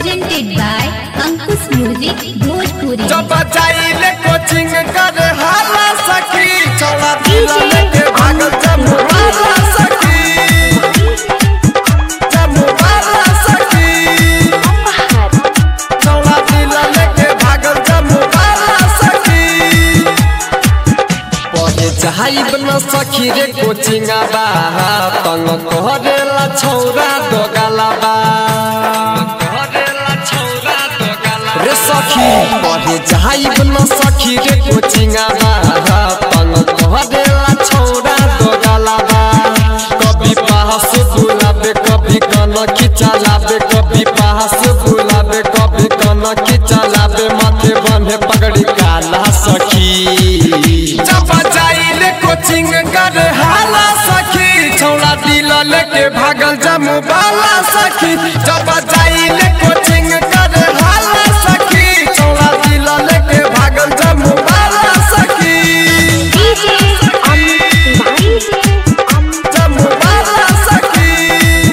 presented by Ankush Music Bhojpuri. जब जाइले coaching कर हाला सखी छोड़ा दिला लेके भागल जम्मू वाला सखी जम्मू वाला सखी छोड़ा दिला लेके भागल जम्मू वाला सखी पढ़े चाहब न सखी रे कोचिंग बा तंग करेला छौरा दोगला बा रे सखी पढ़े चाहब न सखी रे कोचिंग बा तंग करेला छौरा दोगला बा कभी पास बुलाबे कभी कन खिचलाबे कभी पास बुलाबे कभी कन खिचलाबे माथे बंधे पगड़ी काला सखी जब जाइले कोचिंग कर हाला सखी छौड़ा दिल लेके भागल जमू बाला सखी जब जाइले कोचिंग कर हाला सखी छौड़ा दिल लेके भागल जमू बाला सखी जमू बाला सखी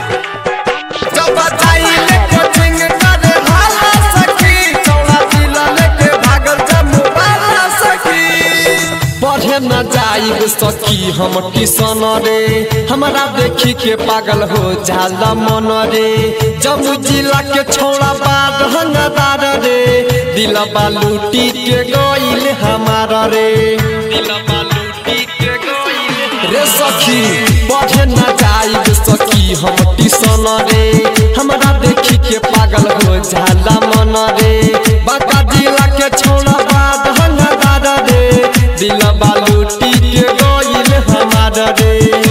जब जाइले कोचिंग कर हाला सखी छौड़ा दिल लेके भागल जमू बाला सखी पढ़े न जाइब सखी हम किसान रे हमरा देखी के पागल हो जाला मन रे जम्मू जिला के छोड़ा बाद हंगदार रे दिलबा लूटी के गइल हमारा रे दिलबा लूटी के गइल रे सखी पढ़े न जाइब सखी हम किसान रे हमरा देखी के पागल हो जाला मन रे बाका जिला के छोड़ा बाद हंगदार रे दिलबा लूटी के गइल हमार रे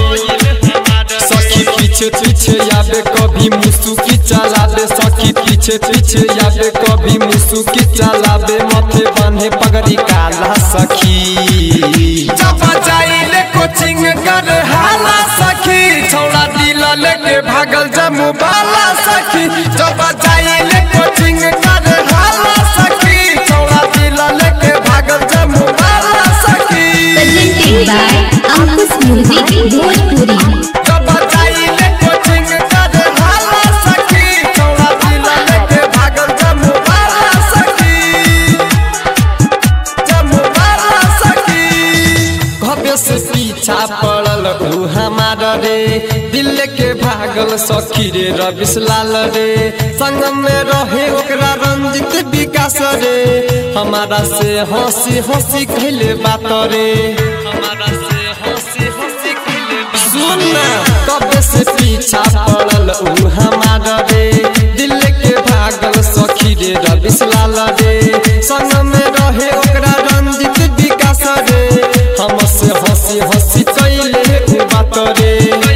सखी पीछे पीछे आबे कभी मुसुकी चलाबे सखी पीछे पीछे आबे कभी मुसुकी चलाबे माथे बांधे पगड़ी काला सखी जब जाइले कोचिंग कर हाला सखी छौड़ा दिल लेके भागल जमू बाला सखी जब जाइले कोचिंग कर हाला सखी छौड़ा दिल लेके भागल जमू बाला सखी Presented by Ankush Music Bhojpuri. जब जाइले कोचिंग कर हाला सखी छौड़ा दिल लेके भागल जमू बाला सखी जमू बाला सखी भव्य से पीछा पड़ल ऊ हमार रे दिल के भागल सखी रे रविश लाल रे संग में रहे ओकरा रंजित विकास रे हमारा से हंसी हंसी खेले बात रे हमारा से हंसी हंसी खेले सुन ना कब से पीछा पड़ल ऊ हमार रे दिल के भागल सखी रे रविश लाल रे संग में रहे ओकरा रंजित विकास रे हमसे हंसी हंसी कैले ऊ बात रे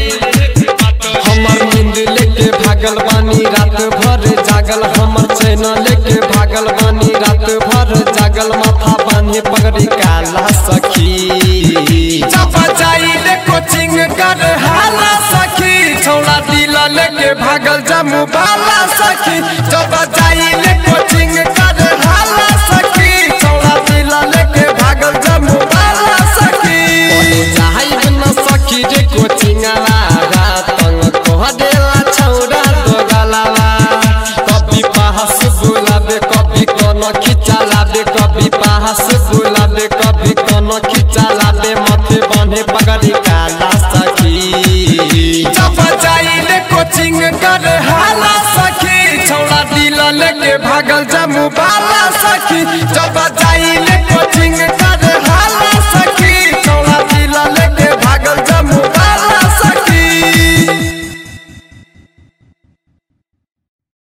हमर नींद लेके भागल बानी रात भर जागल हमर चैन लेके भागल बानी रात भर जागल माथा बांधे पगड़ी काला सखी जब जाइले कोचिंग कर हाला सखी छौड़ा दिल लेके भागल जमू बाला सखी जब जाइले कोचिंग कर हाला सखी छौड़ा दिल लेके भागल जमू बाला सखी जाइब न सखी रे कोचिंग लागा तंग कह देला छौड़ा दोगलावा कभी पास बुलाबे कभी कोनो खिचा लाबे कभी पास बुलाबे कभी कोनो खिचा लाबे मथे बंधे पगड़ी काला सखी जब जाइले कोचिंग कर हाला सखी छौड़ा दिल लेके भागल जमू बाला सखी जब जाइले